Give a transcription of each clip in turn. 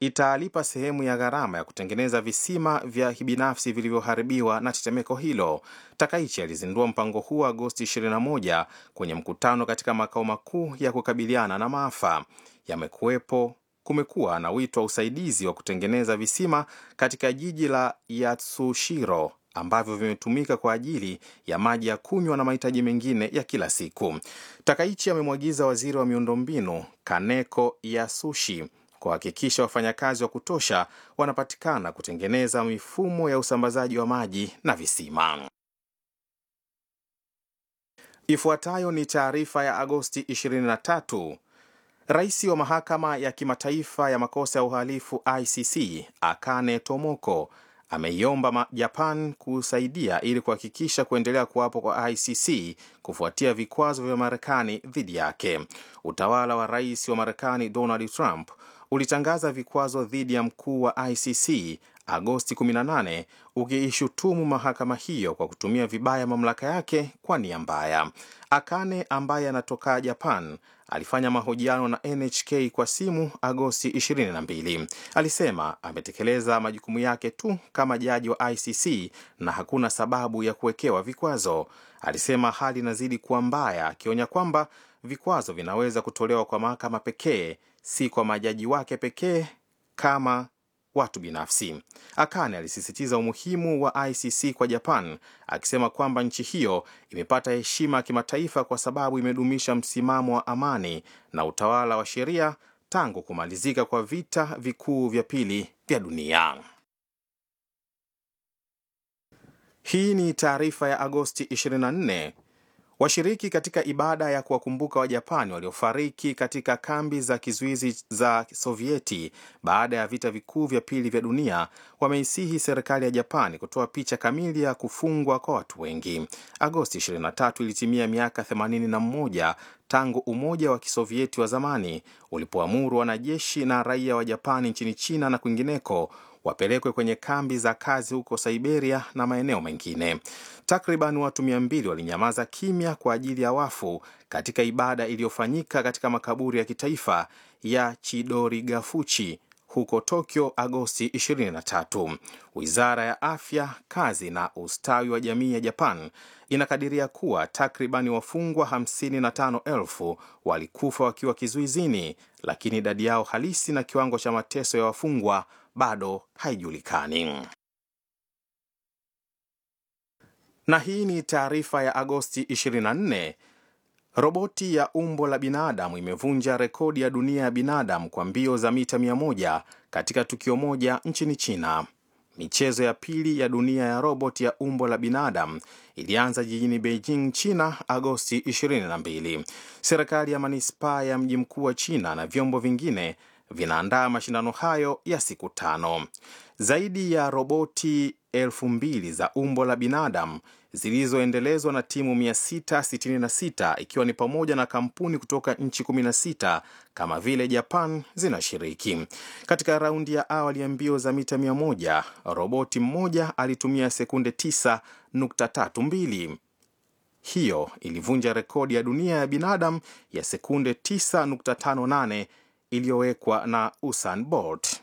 italipa sehemu ya gharama ya kutengeneza visima vya kibinafsi vilivyoharibiwa na tetemeko hilo. Takaichi alizindua mpango huo Agosti 21 kwenye mkutano katika makao makuu ya kukabiliana na maafa. Yamekuwepo kumekuwa na wito wa usaidizi wa kutengeneza visima katika jiji la Yatsushiro ambavyo vimetumika kwa ajili ya maji ya kunywa na mahitaji mengine ya kila siku. Takaichi amemwagiza waziri wa miundombinu Kaneko Yasushi kuhakikisha wafanyakazi wa kutosha wanapatikana kutengeneza mifumo ya usambazaji wa maji na visima. Ifuatayo ni taarifa ya Agosti 23. Rais wa mahakama ya kimataifa ya makosa ya uhalifu ICC Akane Tomoko ameiomba Japan kusaidia ili kuhakikisha kuendelea kuwapo kwa ICC kufuatia vikwazo vya Marekani dhidi yake. Utawala wa rais wa Marekani Donald Trump ulitangaza vikwazo dhidi ya mkuu wa ICC Agosti 18 ukiishutumu mahakama hiyo kwa kutumia vibaya mamlaka yake kwa nia mbaya. Akane ambaye anatoka Japan alifanya mahojiano na NHK kwa simu Agosti 22. Alisema ametekeleza majukumu yake tu kama jaji wa ICC na hakuna sababu ya kuwekewa vikwazo. Alisema hali inazidi kuwa mbaya, akionya kwamba vikwazo vinaweza kutolewa kwa mahakama pekee, si kwa majaji wake pekee kama watu binafsi. Akane alisisitiza umuhimu wa ICC kwa Japan, akisema kwamba nchi hiyo imepata heshima ya kimataifa kwa sababu imedumisha msimamo wa amani na utawala wa sheria tangu kumalizika kwa vita vikuu vya pili vya dunia. Hii ni taarifa ya Agosti 24. Washiriki katika ibada ya kuwakumbuka Wajapani waliofariki katika kambi za kizuizi za Sovieti baada ya vita vikuu vya pili vya dunia wameisihi serikali ya Japani kutoa picha kamili ya kufungwa kwa watu wengi. Agosti 23 ilitimia miaka 81 tangu Umoja wa Kisovieti wa zamani ulipoamuru wanajeshi na raia wa Japani nchini China na kwingineko wapelekwe kwenye kambi za kazi huko Siberia na maeneo mengine. Takriban watu mia mbili walinyamaza kimya kwa ajili ya wafu katika ibada iliyofanyika katika makaburi ya kitaifa ya Chidorigafuchi huko Tokyo Agosti 23. Wizara ya Afya, Kazi na Ustawi wa Jamii ya Japan inakadiria kuwa takribani wafungwa 55,000 walikufa wakiwa kizuizini, lakini idadi yao halisi na kiwango cha mateso ya wafungwa bado haijulikani. Na hii ni taarifa ya Agosti 24. Roboti ya umbo la binadamu imevunja rekodi ya dunia ya binadamu kwa mbio za mita 100 katika tukio moja nchini China. Michezo ya pili ya dunia ya roboti ya umbo la binadamu ilianza jijini Beijing, China, Agosti 22. Serikali ya manispaa ya mji mkuu wa China na vyombo vingine vinaandaa mashindano hayo ya siku tano. Zaidi ya roboti elfu mbili za umbo la binadamu zilizoendelezwa na timu 666 ikiwa ni pamoja na kampuni kutoka nchi 16 kama vile Japan zinashiriki. Katika raundi ya awali ya mbio za mita 100, roboti mmoja alitumia sekunde 9.32. Hiyo ilivunja rekodi ya dunia ya binadamu ya sekunde 9.58 iliyowekwa na Usain Bolt.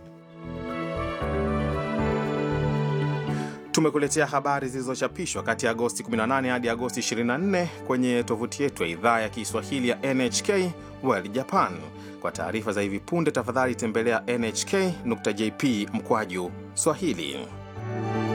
Tumekuletea habari zilizochapishwa kati ya Agosti 18 hadi Agosti 24 kwenye tovuti yetu ya idhaa ya Kiswahili ya NHK World Japan. Kwa taarifa za hivi punde, tafadhali tembelea nhk.jp mkwaju Swahili.